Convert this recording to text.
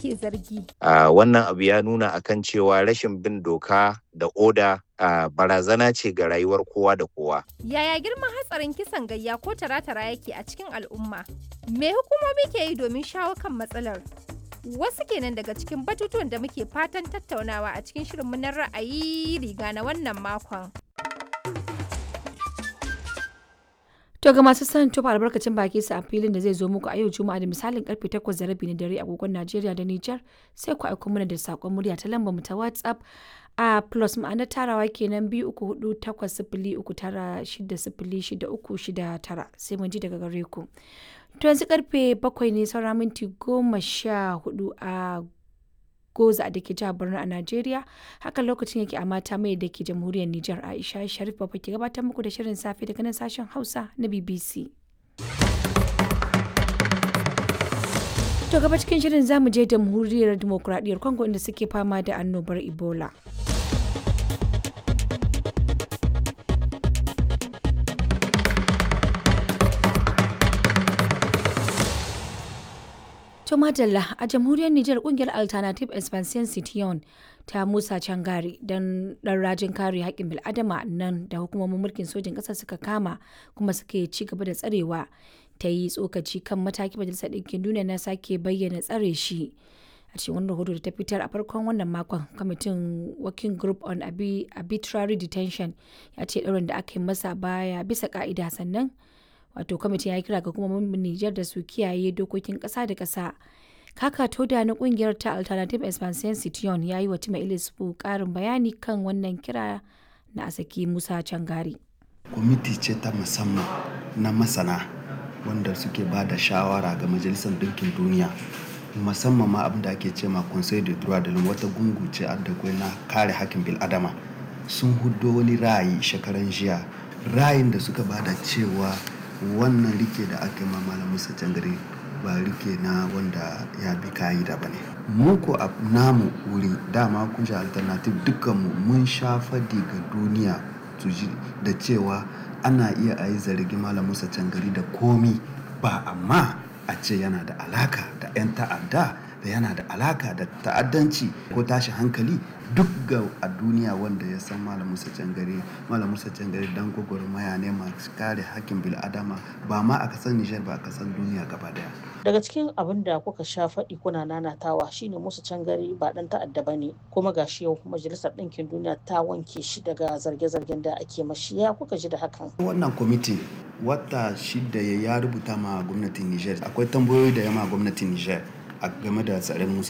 ake zargi. Uh, wannan abu ya nuna akan cewa rashin bin doka da oda uh, barazana ce ga rayuwar kowa da kowa. Yaya girman hatsarin kisan gayya ko tara-tara yake a cikin al'umma? Me hukumomi ke yi domin shawo kan matsalar? Wasu kenan daga cikin batutuwan da muke fatan tattaunawa a cikin shirinmu na ra'ayi riga na wannan makon. To ga masu son tofa albarkacin baki su a filin da zai zo muku a yau Juma'a da misalin karfe 8 da rabi na dare agogon Najeriya da Nijar sai ku aiko mana da sakon murya ta lambar mu ta WhatsApp a plus ma'anar tarawa kenan biyu uku hudu takwas sifili uku tara shida sifili shida uku shida tara sai mun ji daga gare ku. To yanzu karfe bakwai ne saura minti goma sha hudu a goza da ke jihar Borno a Najeriya haka lokacin yake a mata mai da ke jamhuriyar Nijar Aisha Sharif Baba ke gabatar muku da shirin safe daga nan sashen Hausa na BBC. To gaba cikin shirin zamu je jamhuriyar demokuraɗiyyar Congo inda suke fama da annobar Ebola. To Madalla a jamhuriyar Nijar kungiyar Alternative Expansion Citiyon ta Musa Cangari don dan rajin kare haƙƙin bil'adama nan da hukumomin mulkin sojin ƙasar suka kama kuma suke ci gaba da tsarewa ta yi tsokaci kan mataki majalisar ɗinkin duniya na sake bayyana tsare shi. A cikin wani rahoto da ta fitar a farkon wannan makon kwamitin working group on arbitrary detention ya ce ɗaurin da aka yi masa baya bisa ka'ida sannan wato kwamitin ya kira ga hukumomin Nijar da su kiyaye dokokin ƙasa da ƙasa. Kaka Toda na kungiyar ta Alternative Expansion Citiyon ya yi wa Tima Ilisfu ƙarin bayani kan wannan kira na Asaki Musa Cangari. Kwamiti ce ta musamman na masana wanda suke ba da shawara ga Majalisar Dinkin Duniya musamman ma abin da ake ce ma Conseil de droit de l'homme wata gungu ce da na kare hakkin bil'adama sun hudo wani ra'ayi shekaran jiya ra'ayin da suka bada cewa wannan rike da aka yi malam musa cangare ba rike na wanda ya bi ka'ida ba ne mu ko a namu wuri dama kun sha alternative dukkanmu mun sha fadi ga duniya su ji da cewa ana iya a yi zargi malam musa cangari da komi ba amma a ce yana da alaka da 'yan ta'adda da yana da alaka da ta'addanci ko tashi hankali duk ga a duniya wanda ya san malam musa cangare malam musa cangare dan gwagwarmaya ne masu kare hakkin bil'adama ba ma a kasan nijar ba a kasan duniya gaba daya daga cikin abin da kuka sha faɗi kuna nanatawa shine musa cangare ba dan ta'adda ba ne kuma gashi yau majalisar ɗinkin duniya ta wanke shi daga zarge-zargen da ake mashi ya kuka ji da hakan wannan kwamiti wata shida ya rubuta ma gwamnatin nijar akwai tambayoyi da yama gwamnatin nijar a game da tsarin musa